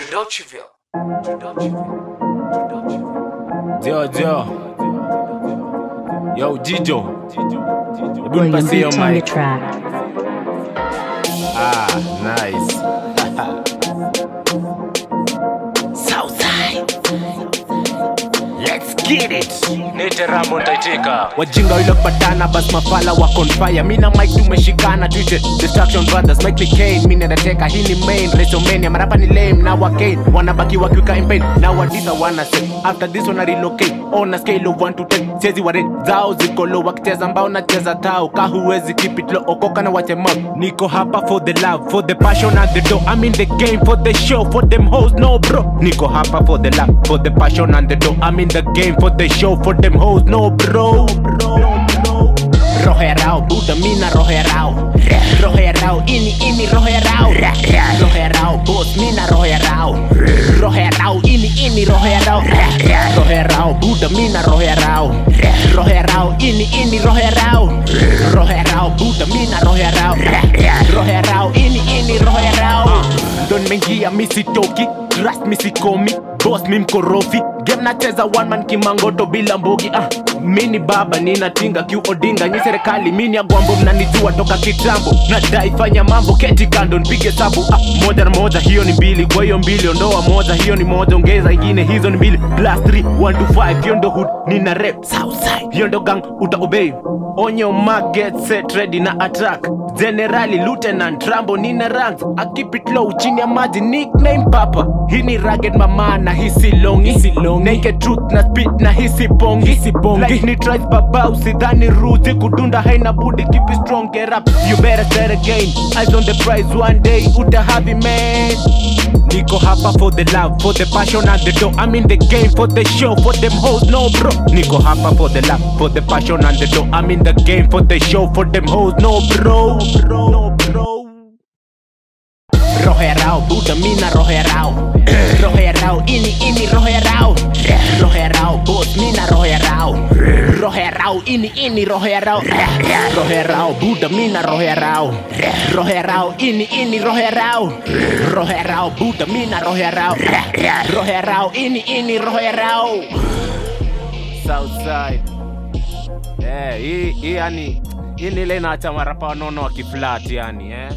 Judociville. Judociville. Judociville. Dio, dio. Yo, Jijo. Hebu William nipasie hiyo Beats on the mic. track. Ah, nice. Southside. Let's get it. Nite Rambo nitaitika. wajinga wile kupatana bas mafala wako on fire mi na mike tumeshikana tuite destruction brothers make me cane mi nendateka hii ni main resomania marapa ni lame na wakane wanabaki wakiwika in pain na wadisa wana say after this wana relocate on a scale of 1 to 10 siezi ware zao ziko low wakicheza mbao nacheza tao ka huwezi keep it low okoka na wache mouth niko hapa for the love for the passion and the dough I'm in the game for the show for them hoes no bro niko hapa for the love for the passion and the dough I'm in the game for the show for them hoes no bro roherao buda mina roherao roherao ini ini roherao roherao bos mina roherao roherao ini ini roherao roherao buda mina roherao roherao ini ini roherao roherao buda mina roherao roherao ini ini roherao ndo nimeingia misitoki trust misikomi boss mi mkorofi game nacheza one man kimangoto bila mbogi ah. mini baba ninatinga kiu odinga nyi serikali mini agwambo mnanijua toka kitambo nadai fanya mambo keti kando nipige sabu ah. moja na moja hiyo ni mbili kwa hiyo mbili ondoa moja hiyo ni moja ongeza ingine hizo ni mbili plus 3 1 to 5 hiyo ndo hood nina rep southside hiyo ndo gang uta obey onyo mark get set ready na attack generali lieutenant rambo nina ranks I keep it low chini ya maji nickname papa hii ni rugged mama na hisi longi naked truth na speed na hisi bongi hisi bongi like ni tries baba usidhani ruzi kudunda haina budi keep it strong get up you better start again eyes on the prize one day uta have it man Niko hapa for the love, for the passion and the dough. I'm in the game for the show, for them hoes, no bro. Niko hapa for the love, for the passion and the dough. I'm in the game for the show, for them hoes, no bro. No bro. Roherao, Buda mina roherao. Roherao, ini ini roherao. Roherao, boss mina roherao. Roherao, ini ini roherao. Roherao, Buda mina roherao. Roherao, ini ini roherao. Roherao, Buda mina roherao. Roherao, ini ini roherao. Southside. Eh, hii hii yani hii ni ile inaacha marapa wanono wakiflat yani eh.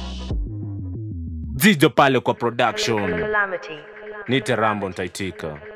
Jijo pale kwa production. Calamity. Nite Rambo nitaitika.